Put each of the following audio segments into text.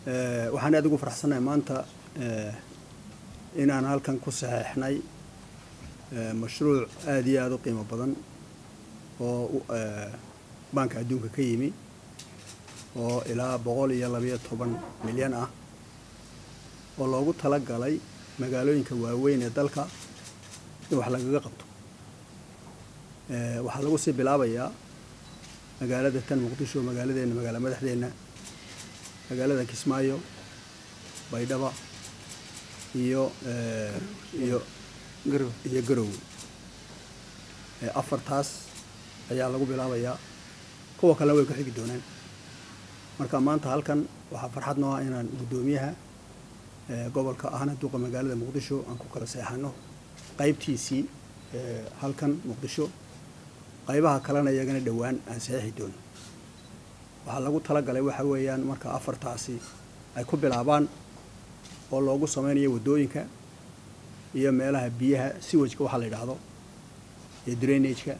waxaan aad ugu faraxsannahay maanta inaan halkan ku saxeexnay mashruuc aada iyo aada u qiimo badan oo baanka adduunka ka yimi oo ilaa boqol iyo labayo toban milyan ah oo loogu tala galay magaalooyinka waaweyn ee dalka in wax lagaga qabto waxaa lagu sii bilaabayaa magaalada tan muqdisho magaaladeenna magaala madaxdeenna magaalada kismaayo baydhaba iyo iyo iyo garowe afartaas ayaa lagu bilaabayaa kuwa kalena way ku xigi doonaan marka maanta halkan waxaa farxad noo ah inaan guddoomiyaha gobolka ahna duuqa magaalada muqdisho aan ku kala seexano qaybtiisii halkan muqdisho qaybaha kalena iyagana dhowaan aan saxiixi doono waxaa lagu talagalay waxa weeyaan marka afartaasi ay ku bilaabaan oo loogu sameynayo waddooyinka iyo meelaha biyaha siwajka waxaa la yidhaahdo iyo drainageka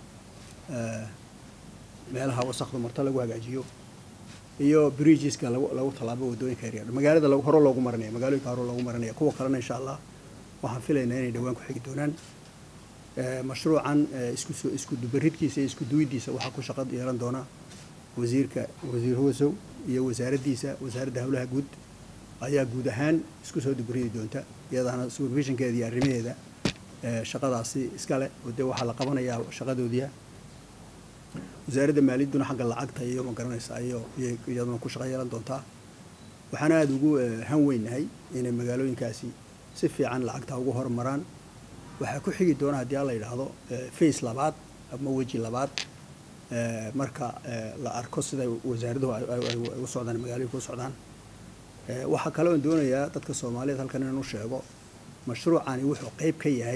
meelaha wasakdu marto lagu hagaajiyo iyo bridgeska lagu lagu tallaabo waddooyinka yaryar magaalada hore loogu maranaya magaalooyinka hore loogu maranaya kuwa kalena insha allah waxaan filaynaa inay dhowaan ku xigi doonaan mashruucan isku isku dubaridkiisa iyo isku duwidiisa waxaa ku shaqo yeelan doona wasiirka wasiir hosow iyo wasaaraddiisa wasaaradda howlaha guud ayaa guud ahaan isku soo dubaridi doonta iyadaana supervisionkeeda iyo arrimaheeda shaqadaasi iskale oo dee waxaa la qabanayaa shaqadoodiia wasaaradda maaliyadduna xagga lacagta iyo ma garanaysaa iyo iyaduna ku shaqo yeelan doontaa waxaana aada ugu han weynahay inay magaalooyinkaasi si fiican lacagta ugu horumaraan waxaa ku xigi doona haddii a la yidhaahdo face labaad ama weji labaad marka la arko sida wasaaraduhu ay u socdaan magaalooyinka u socdaan waxaa kale oon doonayaa dadka soomaaliyeed halkan inaan u sheego mashruucani wuxuu qeyb ka yahay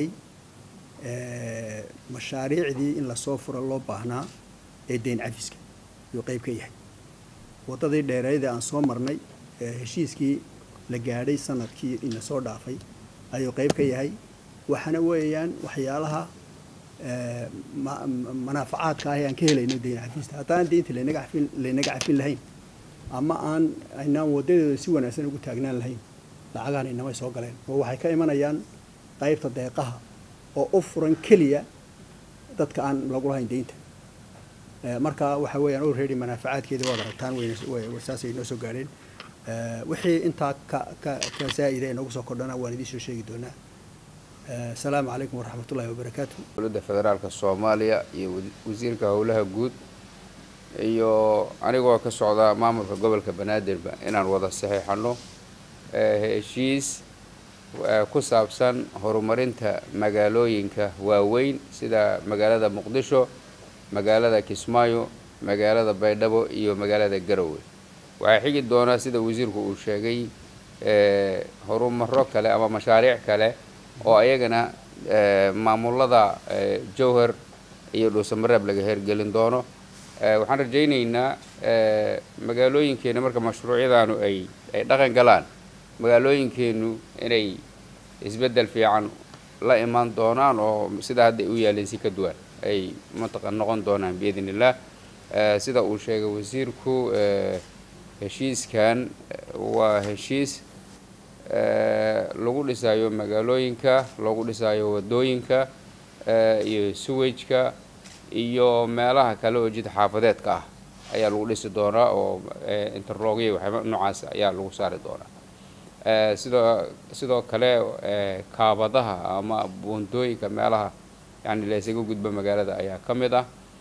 mashaariicdii in lasoo furo loo baahnaa ee deyn cafiska ayuu qeyb ka yahay waddadii dheereydee aan soo marnay heshiiskii la gaadhay sanadkii ina soo dhaafay ayuu qeyb ka yahay waxaana weeyaan waxyaalaha manaafacaadka ah ee aan ka helayno deyn cafista haddaan deynta laynaga cafin laynaga cafin lahayn ama aan aynaan waddadeeda si wanaagsan ugu taagnaan lahayn lacagahan inamay soo galeen oo waxay ka imanayaan qaybta deeqaha oo u furan keliya dadka aan lagu lahayn deynta marka waxa weeyaan already manaafacaadkeeda waad aragtaan saasay noo soo gaadheen wixii intaa ka ka ka zaa'ida ee noogu soo kordhana waan idiin soo sheegi doonaa asalaamu calaykum waraxmat ullahi wabarakaatu dowladda federaalka soomaaliya iyo wasiirka howlaha guud iyo anigoo ka socda maamulka gobolka banaadirba inaan wada saxiixano heshiis ku saabsan horumarinta magaalooyinka waaweyn sida magaalada muqdisho magaalada kismaayo magaalada baydhabo iyo magaalada garowe waxaa xigi doonaa sida wasiirku uu sheegay horumaro kale ama mashaariic kale oo ayagana maamulada jowhar iyo dhuusamareeb laga hergelin doono waxaan rajaynaynaa magaalooyinkeena marka mashruucyadaanu ay ay dhaqan galaan magaalooyinkeenu inay isbeddel fiican la imaan doonaan oo sida hadda ay u yaaleen si ka duwan ay mantaqa noqon doonaan biidn illah sida uu sheegay wasiirku heshiiskan waa heshiis lagu dhisayo magaalooyinka lagu dhisayo waddooyinka iyo suwajka iyo meelaha kale oo jid xaafadeedka ah ayaa lagu dhisi doonaa oo interlogya waxyaaba noocaas ayaa lagu saari doonaa sidoo sidoo kale kaabadaha ama buundooyinka meelaha yani laysaga gudbo magaalada ayaa ka mid ah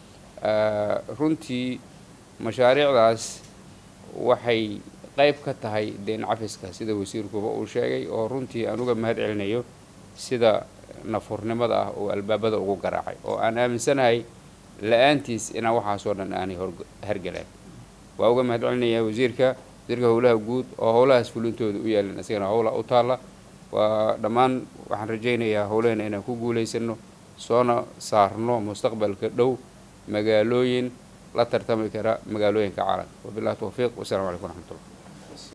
runtii mashaariicdaas waxay qayb ka tahay deyn cafiska sida wasiirkuba uu sheegay oo runtii aan uga mahad celinayo sida nafurnimada ah oo albaabada ugu garaacay oo aan aaminsanahay la-aantiis inaan waxaasoo dhan aanay hergaleen waa uga mahad celinayaa wasiirka wasiirka howlaha guud oo howlahaas fulintooda u yaalin isagana howla u taalla waa dhammaan waxaan rajaynayaa howlahena inaan ku guulaysano soona saarno mustaqbalka dhow magaalooyin la tartami kara magaalooyinka caalamka wabillahi towfiiq wassalamu calaykum waraxmatullah